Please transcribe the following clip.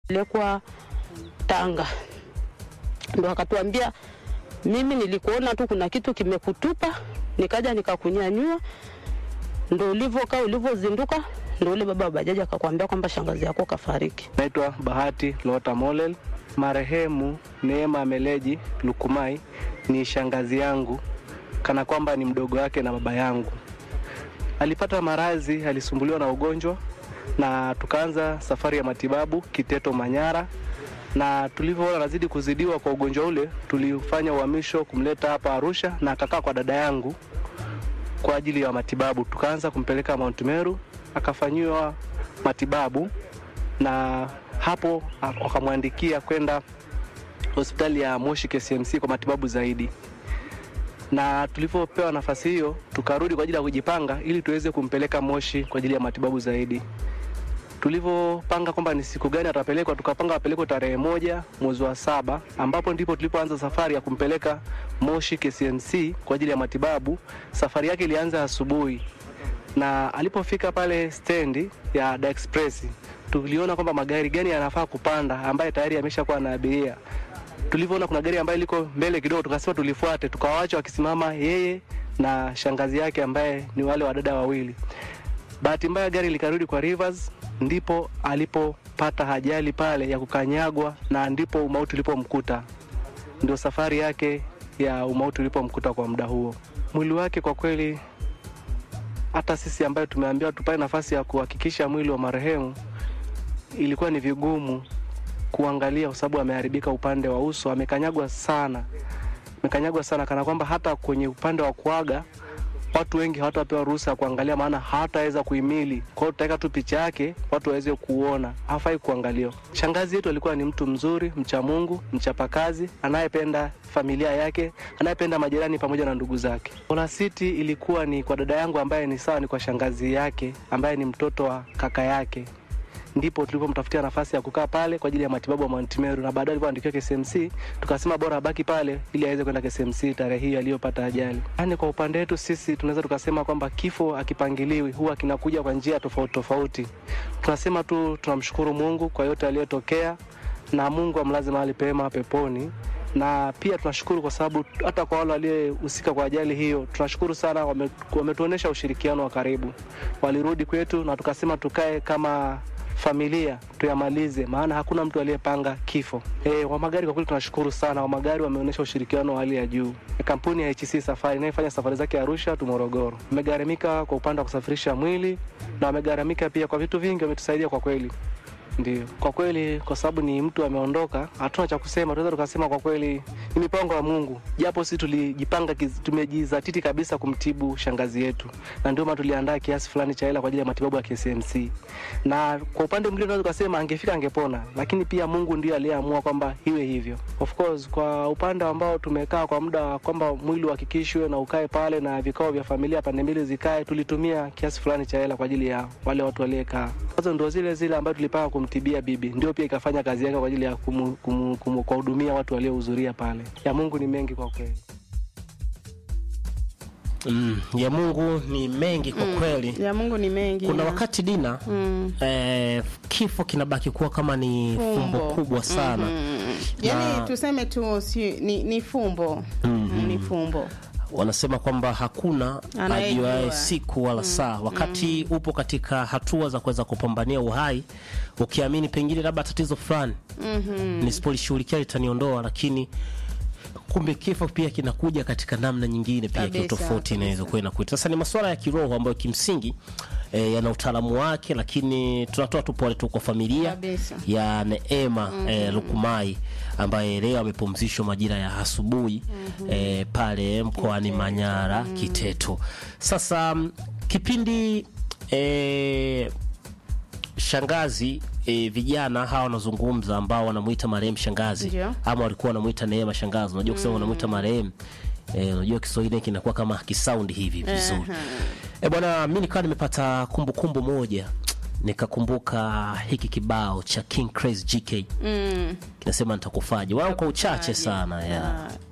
lekwa Tanga, ndo akatuambia mimi nilikuona tu kuna kitu kimekutupa, nikaja nikakunyanyua, ndo ulivyokaa ulivyozinduka, ndo ule baba wa bajaji akakwambia kwamba shangazi yako kafariki. Naitwa Bahati Lota Molel. Marehemu Neema Meleji Lukumai ni shangazi yangu, kana kwamba ni mdogo wake na baba yangu. Alipata maradhi, alisumbuliwa na ugonjwa na tukaanza safari ya matibabu Kiteto, Manyara, na tulivyoona anazidi kuzidiwa kwa ugonjwa ule, tulifanya uhamisho kumleta hapa Arusha na akakaa kwa dada yangu kwa ajili ya matibabu. Tukaanza kumpeleka Mount Meru akafanyiwa matibabu na hapo wakamwandikia kwenda hospitali ya Moshi KCMC kwa matibabu zaidi. Na tulivyopewa nafasi hiyo, tukarudi kwa ajili ya kujipanga ili tuweze kumpeleka Moshi kwa ajili ya matibabu zaidi. Tulivyopanga kwamba ni siku gani atapelekwa, tukapanga apelekwe tarehe moja mwezi wa saba, ambapo ndipo tulipoanza safari ya kumpeleka Moshi KCMC kwa ajili ya matibabu. Safari yake ilianza asubuhi na alipofika pale stendi ya Da Express tuliona kwamba magari gani yanafaa kupanda ambaye tayari yameshakuwa na abiria. Tulivyoona kuna gari ambaye liko mbele kidogo, tukasema tulifuate, tukawaacha wakisimama yeye na shangazi yake ambaye ni wale wadada wawili. Bahati mbaya gari likarudi kwa Rivers, ndipo alipopata ajali pale ya kukanyagwa, na ndipo umauti ulipomkuta. Ndio safari yake ya umauti ulipomkuta kwa muda huo. Mwili wake kwa kweli hata sisi ambayo tumeambiwa tupate nafasi ya kuhakikisha mwili wa marehemu ilikuwa ni vigumu kuangalia kwa sababu ameharibika upande wa uso, amekanyagwa sana, amekanyagwa sana, kana kwamba hata kwenye upande wa kuaga watu wengi hawatapewa ruhusa ya kuangalia, maana hawataweza kuhimili. Kwa hiyo tutaweka tu picha yake watu waweze kuona, hafai kuangaliwa. Shangazi yetu alikuwa ni mtu mzuri, mcha Mungu, mchapakazi, anayependa familia yake, anayependa majirani pamoja na ndugu zake. Olasiti ilikuwa ni kwa dada yangu ambaye ni sawa ni kwa shangazi yake ambaye ni mtoto wa kaka yake ndipo tulipomtafutia nafasi ya kukaa pale kwa ajili ya matibabu ya Mount Meru, na baadaye alipoandikiwa KCMC tukasema bora abaki pale ili aweze kwenda KCMC tarehe hiyo aliyopata ajali. Yaani, kwa upande wetu sisi tunaweza tukasema kwamba kifo akipangiliwi huwa kinakuja kwa njia tofauti tofauti. Tunasema tu tunamshukuru Mungu kwa yote aliyotokea, na Mungu amlaze mahali pema peponi na pia tunashukuru kwa sababu hata kwa wale waliohusika kwa ajali hiyo, tunashukuru sana, wame- wametuonyesha ushirikiano wa karibu. Walirudi kwetu na tukasema tukae kama familia tuyamalize, maana hakuna mtu aliyepanga kifo. E, wa magari kwa kweli tunashukuru sana, wa magari wameonyesha ushirikiano wa hali ya juu. Kampuni ya HC Safari inayofanya safari zake Arusha tu Morogoro wamegharamika kwa upande wa kusafirisha mwili na wamegharamika pia kwa vitu vingi, wametusaidia kwa kweli. Ndio, kwa kweli, kwa sababu ni mtu ameondoka, hatuna cha kusema. Tunaweza tukasema kwa kweli ni mipango ya Mungu, japo sisi tulijipanga, kiz- tumejizatiti kabisa kumtibu shangazi yetu, na ndio maana tuliandaa kiasi fulani cha hela kwa ajili ya matibabu ya KCMC. Na kwa upande mwingine tunaweza tukasema angefika angepona, lakini pia Mungu ndiye aliyeamua kwamba iwe hivyo. Of course, kwa upande ambao tumekaa kwa muda wa kwamba mwili uhakikishwe na ukae pale na vikao vya familia pande mbili zikae, tulitumia kiasi fulani cha hela kwa ajili ya wale watu waliekaa. Hizo ndio zile zile ambayo tulipanga kumtibia bibi, ndio pia ikafanya kazi yake kwa ajili ya kumu- kumu- kumu- kuwahudumia watu waliohudhuria pale. Ya Mungu ni mengi kwa kweli. Mm, ya Mungu ni mengi kwa kweli. ya Mungu ni mengi Kuna ya. wakati Dina mm. eh, kifo kinabaki kuwa kama ni fumbo, Fumbo. kubwa sana Mm. yani Na- tuseme tu si, ni, ni fumbo mm, ni fumbo wanasema kwamba hakuna Anayejua. ajuae siku wala saa wakati upo katika hatua za kuweza kupambania uhai ukiamini pengine labda tatizo fulani mm-hmm. nisipolishughulikia litaniondoa lakini kumbe kifo pia kinakuja katika namna nyingine pia Kabisa, kiutofauti inaweza kuwa inakuita sasa ni masuala ya kiroho ambayo kimsingi E, yana utaalamu wake lakini tunatoa tu pole tu kwa familia Kabisa. ya Neema mm-hmm. e, Lukumai ambaye leo amepumzishwa majira ya asubuhi mm-hmm. e, pale mkoani Manyara mm-hmm. Kiteto. Sasa mm, kipindi e, shangazi e, vijana hawa wanazungumza ambao wanamuita marehemu shangazi Ndio. ama walikuwa wanamuita Neema shangazi. Unajua kusema wanamuita marehemu eh, unajua Kiswahili kinakuwa kama kisaundi hivi vizuri. Eh, bwana mimi nikawa nimepata kumbukumbu moja nikakumbuka hiki kibao cha King Crazy GK mm. kinasema nitakufaje, wao kwa uchache Nitakufaje. sana ya Ah,